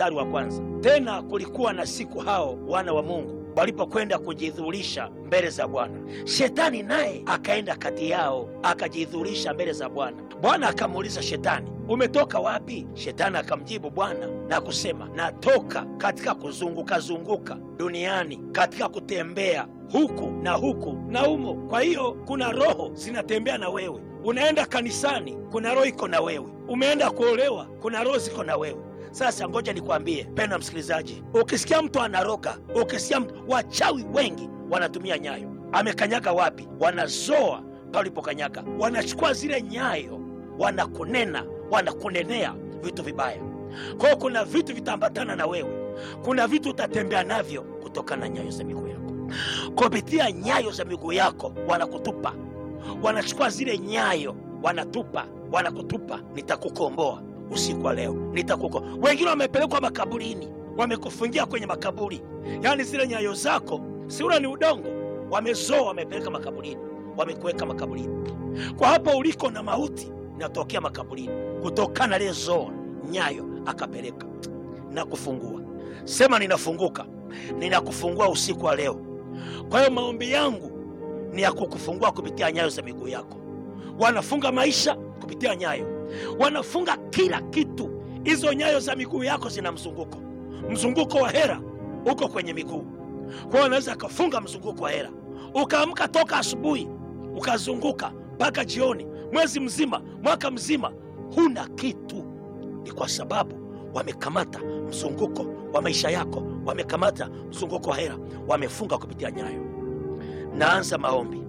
mstari wa kwanza. Tena kulikuwa na siku hao wana wa Mungu walipokwenda kujidhurisha mbele za Bwana, shetani naye akaenda kati yao akajidhurisha mbele za Bwana. Bwana akamuuliza Shetani, umetoka wapi? Shetani akamjibu Bwana na kusema, natoka katika kuzunguka zunguka duniani, katika kutembea huku na huku na humo. Kwa hiyo kuna roho zinatembea na wewe. Unaenda kanisani, kuna roho iko na wewe. Umeenda kuolewa, kuna roho ziko na wewe. Sasa ngoja nikwambie, pena msikilizaji, ukisikia mtu anaroga, ukisikia mtu, wachawi wengi wanatumia nyayo. Amekanyaga wapi? Wanazoa palipokanyaga, wanachukua zile nyayo, wanakunena, wanakunenea vitu vibaya. Kwa hiyo kuna vitu vitaambatana na wewe, kuna vitu utatembea navyo kutokana na nyayo za miguu yako. Kupitia nyayo za miguu yako wanakutupa, wanachukua zile nyayo, wanatupa, wanakutupa. Nitakukomboa usiku wa leo, nitakuko. Wengine wamepelekwa makaburini, wamekufungia kwenye makaburi, yaani zile nyayo zako siura ni udongo, wamezoa, wamepeleka makaburini, wamekuweka makaburini. Kwa hapo uliko na mauti inatokea makaburini, kutokana lile zoa nyayo akapeleka na kufungua. Sema ninafunguka, ninakufungua usiku wa leo. Kwa hiyo maombi yangu ni ya kukufungua kupitia nyayo za miguu yako. Wanafunga maisha kupitia nyayo, wanafunga kila kitu. Hizo nyayo za miguu yako zina mzunguko, mzunguko wa hera uko kwenye miguu. Kwa hiyo anaweza akafunga mzunguko wa hera, ukaamka toka asubuhi ukazunguka mpaka jioni, mwezi mzima, mwaka mzima, huna kitu. Ni kwa sababu wamekamata mzunguko wa maisha yako, wamekamata mzunguko wa hera, wamefunga kupitia nyayo. Naanza maombi,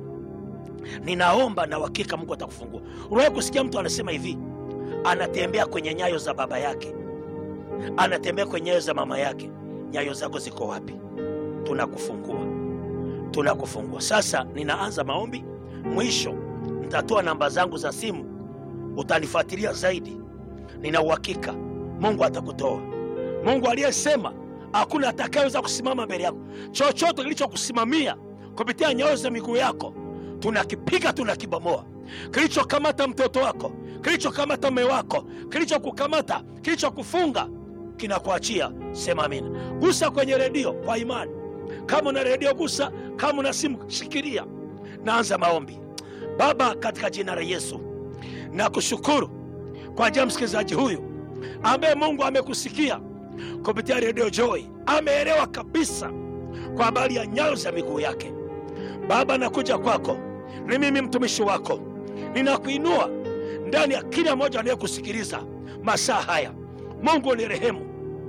ninaomba na uhakika Mungu atakufungua. Unawahi kusikia mtu anasema hivi, anatembea kwenye nyayo za baba yake, anatembea kwenye nyayo za mama yake. Nyayo zako ziko wapi? Tunakufungua, tunakufungua. Sasa ninaanza maombi, mwisho nitatoa namba zangu za simu, utanifuatilia zaidi. Nina uhakika Mungu atakutoa. Mungu aliyesema hakuna atakayeweza kusimama mbele yako. Chochote kilichokusimamia kupitia nyayo za miguu yako tunakipiga, tunakibomoa. Kilichokamata mtoto wako, kilichokamata mume wako, kilichokukamata, kilichokufunga kinakuachia. Sema amina. Gusa kwenye redio kwa imani. Kama una redio gusa, kama una simu shikilia. Naanza maombi. Baba, katika jina la Yesu nakushukuru kwa ajili ya msikilizaji huyu ambaye Mungu amekusikia kupitia redio Joy, ameelewa kabisa kwa habari ya nyayo za miguu yake. Baba, nakuja kwako, ni mimi mtumishi wako, ninakuinua ndani ya kila mmoja anayekusikiliza masaa haya. Mungu ni rehemu,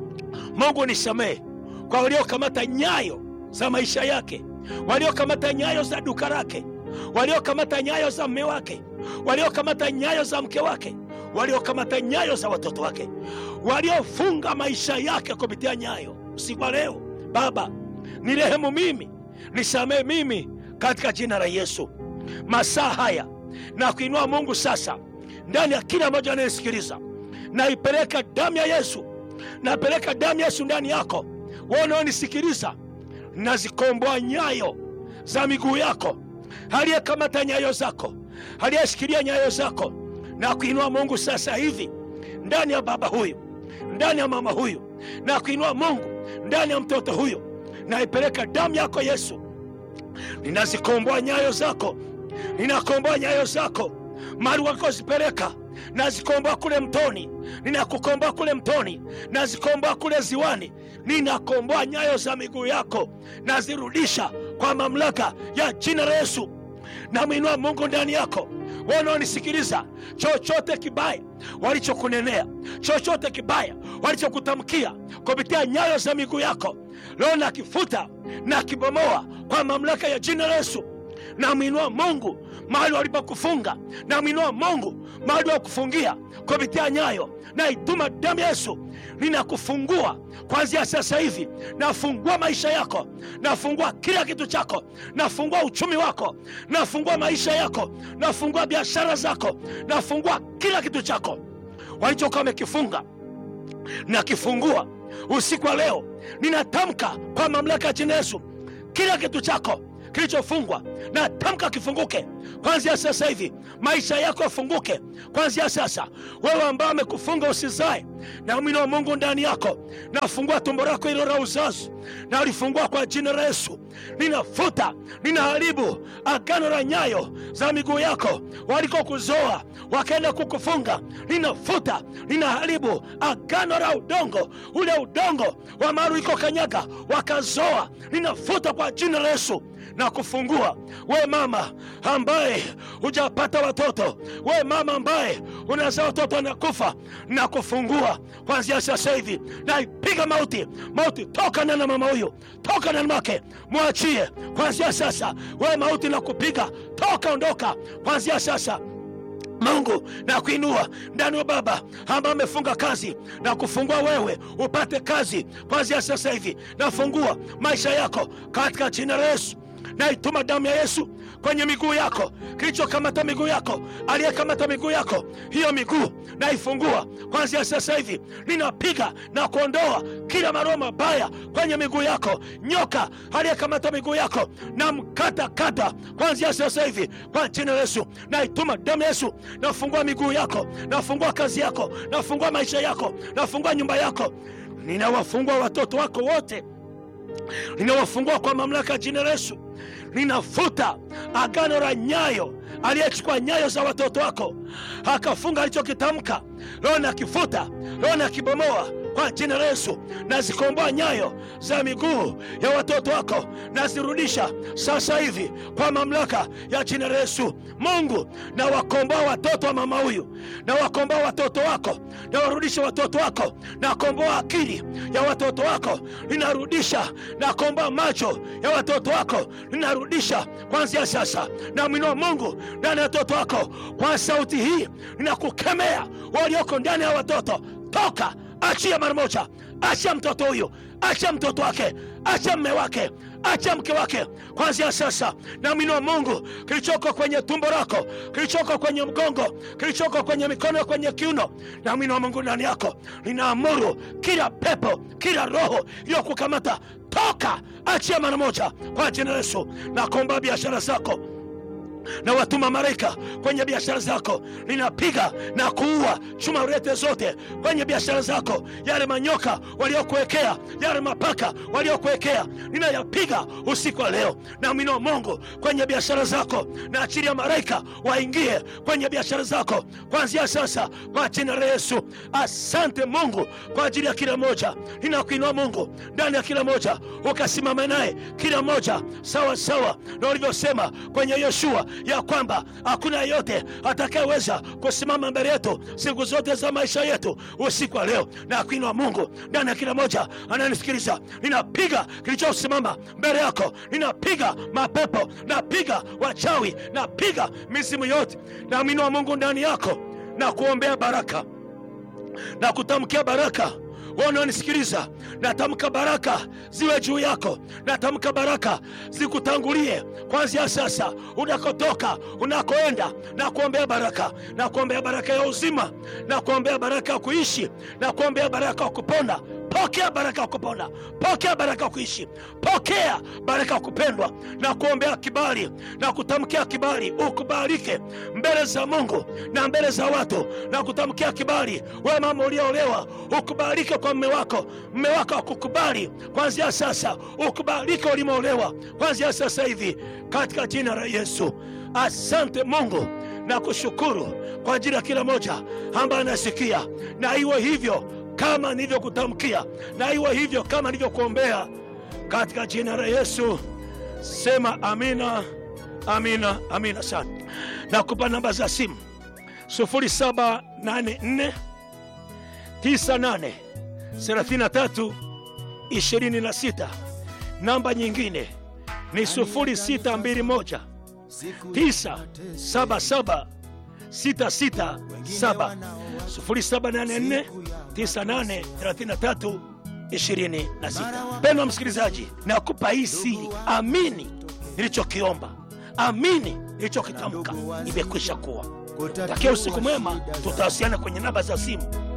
Mungu nisamehe kwa waliokamata nyayo za maisha yake, waliokamata nyayo za duka lake, waliokamata nyayo za mme wake, waliokamata nyayo za mke wake, waliokamata nyayo za watoto wake, waliofunga maisha yake kupitia nyayo. Usiku wa leo Baba, ni rehemu mimi, nisamehe mimi katika jina la Yesu. Masaa haya na kuinua Mungu sasa ndani ya kila mmoja anayesikiliza, naipeleka damu ya Yesu, napeleka damu ya Yesu ndani yako. Wewe unaonisikiliza, nazikomboa nyayo za miguu yako, aliyekamata nyayo zako, aliyeshikilia nyayo zako, na kuinua Mungu sasa hivi ndani ya baba huyu, ndani ya mama huyu, na kuinua Mungu ndani ya mtoto huyu, naipeleka damu yako Yesu, ninazikomboa nyayo zako, ninakomboa nyayo zako mali wakozipeleka nazikomboa kule mtoni, ninakukomboa kule mtoni, nazikomboa kule ziwani, ninakomboa nyayo za miguu yako, nazirudisha kwa mamlaka ya jina la Yesu. Namwinua Mungu ndani yako, wanaonisikiliza, chochote kibaya walichokunenea, chochote kibaya walichokutamkia kupitia nyayo za miguu yako, leo nakifuta na kibomoa kwa mamlaka ya jina la Yesu. Namwinua Mungu mahali walipokufunga, namwinua Mungu mahali wakufungia kupitia nyayo, naituma damu ya Yesu, ninakufungua kuanzia sasa hivi. Nafungua maisha yako, nafungua kila kitu chako, nafungua uchumi wako, nafungua maisha yako, nafungua biashara zako, nafungua kila kitu chako walichokuwa wamekifunga, nakifungua usiku wa leo. Ninatamka kwa mamlaka ya jina Yesu, kila kitu chako kilichofungwa na tamka kifunguke kwanzia sasa hivi. Maisha yako yafunguke kwanzia sasa. Wewe ambaye amekufunga usizae, na mwino wa Mungu ndani yako, nafungua tumbo lako hilo la uzazi na ulifungua kwa jina la Yesu. Ninafuta, ninaharibu agano la nyayo za miguu yako walikokuzoa wakaenda kukufunga. Ninafuta, ninaharibu agano la udongo, ule udongo wa mahali ulikokanyaga wakazoa. Ninafuta kwa jina la Yesu na kufungua. We mama ambaye hujapata watoto, we mama ambaye unazaa watoto wanakufa, na kufungua kwanzia sasa hivi. Naipiga mauti, mauti toka na mama huyu, toka na mwake, mwachie kwanzia sasa. We mauti na kupiga toka, ondoka kwanzia sasa. Mungu na kuinua ndani wa baba ambaye amefunga kazi na kufungua wewe upate kazi kwanzia sasa hivi. Nafungua maisha yako katika jina la Yesu. Naituma damu ya Yesu kwenye miguu yako, kilichokamata miguu yako, aliyekamata miguu yako, hiyo miguu naifungua kwanzia sasa hivi. Ninapiga na kuondoa kila maroho mabaya kwenye miguu yako. Nyoka aliyekamata miguu yako na mkata kata kwanzia sasa hivi kwa jina la Yesu. Naituma damu ya Yesu, nafungua miguu yako, nafungua kazi yako, nafungua maisha yako, nafungua nyumba yako, ninawafungua watoto wako wote ninawafungua kwa mamlaka ya jina la Yesu. Ninafuta agano la nyayo, aliyechukua nyayo za watoto wako akafunga alichokitamka, leo nakifuta, leo nakibomoa kwa jina la Yesu. Nazikomboa nyayo za miguu ya watoto wako, nazirudisha sasa hivi kwa mamlaka ya jina la Yesu. Mungu, nawakomboa watoto wa mama huyu, nawakomboa watoto wako, nawarudisha watoto wako, nakomboa akili ya watoto wako, ninarudisha, nakomboa macho ya watoto wako, ninarudisha kuanzia sasa. Namwinua Mungu ndani ya watoto wako, kwa sauti hii ninakukemea walioko ndani ya watoto, toka Achia mara moja, achia mtoto huyu, achia mtoto wake, achia mme wake, achia mke wake kwanzia sasa. Naamini Mungu, kilichoko kwenye tumbo lako, kilichoko kwenye mgongo, kilichoko kwenye mikono, kwenye kiuno, naamini Mungu ndani yako, ninaamuru kila pepo, kila roho iliyokukamata toka, achia mara moja kwa jina la Yesu. Nakomba biashara zako na watuma malaika kwenye biashara zako, ninapiga na kuua chuma urete zote kwenye biashara zako. Yale manyoka waliokuwekea, yale mapaka waliokuwekea, ninayapiga usiku wa leo. Naamini Mungu kwenye biashara zako, na achili ya malaika waingie kwenye biashara zako kuanzia sasa kwa jina la Yesu. Asante Mungu kwa ajili ya kila moja, ninakuinua Mungu ndani ya kila moja, ukasimama naye kila moja sawa sawa na ulivyosema kwenye Yoshua ya kwamba hakuna yeyote atakayeweza kusimama mbele yetu siku zote za maisha yetu. Usiku wa leo na kuinua Mungu ndani ya kila moja ananisikiliza, ninapiga kilichosimama mbele yako, ninapiga mapepo, napiga wachawi, napiga mizimu yote, naamini Mungu ndani yako na kuombea baraka na kutamkia baraka wanaonisikiliza natamka baraka ziwe juu yako, natamka baraka zikutangulie kwanzia sasa, unakotoka unakoenda, na kuombea baraka, na kuombea baraka ya uzima, na kuombea baraka ya kuishi, na kuombea baraka ya kupona. Pokea baraka ya kupona, pokea baraka ya kuishi, pokea baraka ya kupendwa, na kuombea kibali na kutamkia kibali, ukubalike mbele za Mungu na mbele za watu, na kutamkia kibali. We mama uliolewa, ukubalike kwa mme wako, mme wako akukubali kwanzia sasa, ukubalike ulimeolewa kwanzia sasa hivi, katika jina la Yesu. Asante Mungu na kushukuru kwa ajili ya kila moja ambaye anasikia, na iwe hivyo kama nilivyokutamkia, na iwe hivyo kama nilivyokuombea katika jina la Yesu. Sema amina, amina, amina sana. Nakupa namba za simu 0784 98 33 26. Namba nyingine ni 0621 977 667 0784 9833 26. Mpendwa msikilizaji, nakupa hii siri, amini nilichokiomba, amini nilichokitamka, imekwisha kuwa. Takia usiku mwema, tutawasiliana kwenye namba za simu